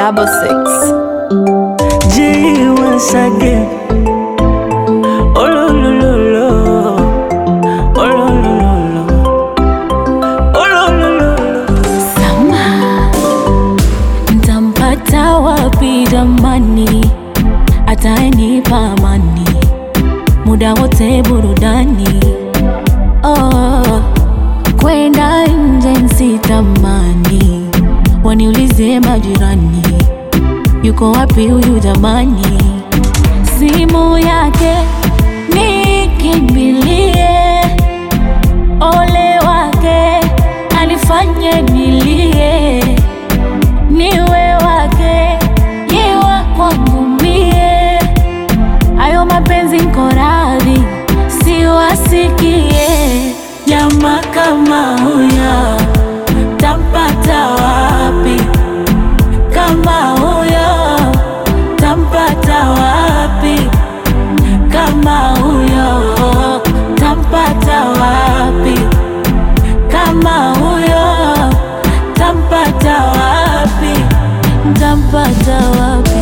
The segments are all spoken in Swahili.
double six. G once again. Oh lo lo lo lo. Oh lo lo lo lo. Oh lo lo lo lo. Sama, ntampata wapi jamani? Atanipa amani muda wote burudani. Oh, kwenda nje nsitamani, waniulize majirani, yuko wapi huyu jamani? Simu yake nikimbilie ole wake alifanye nilie, niwe wake yewa kwangu mie, ayo mapenzi nko radhi siwasikie. Jamaa kama huyo tampata wapi? Kama huyo tampata wapi? Kama huyo tampata wapi? Kama huyo tampata wapi? Tampata wapi?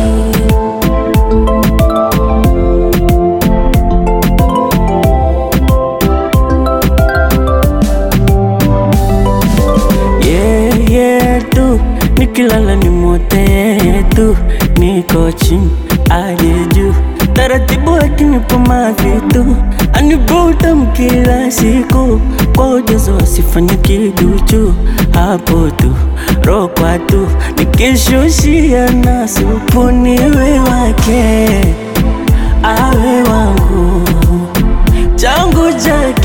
Yeah, yeah, tu nikilala ni mote tu, niko chini aje juu, taratibu akinipa mavitu anibuta kila siku kwa ujazo asifanye kiduchu, hapo tu rokwa tu nikishushia na supu niwe wake awe wangu changu chake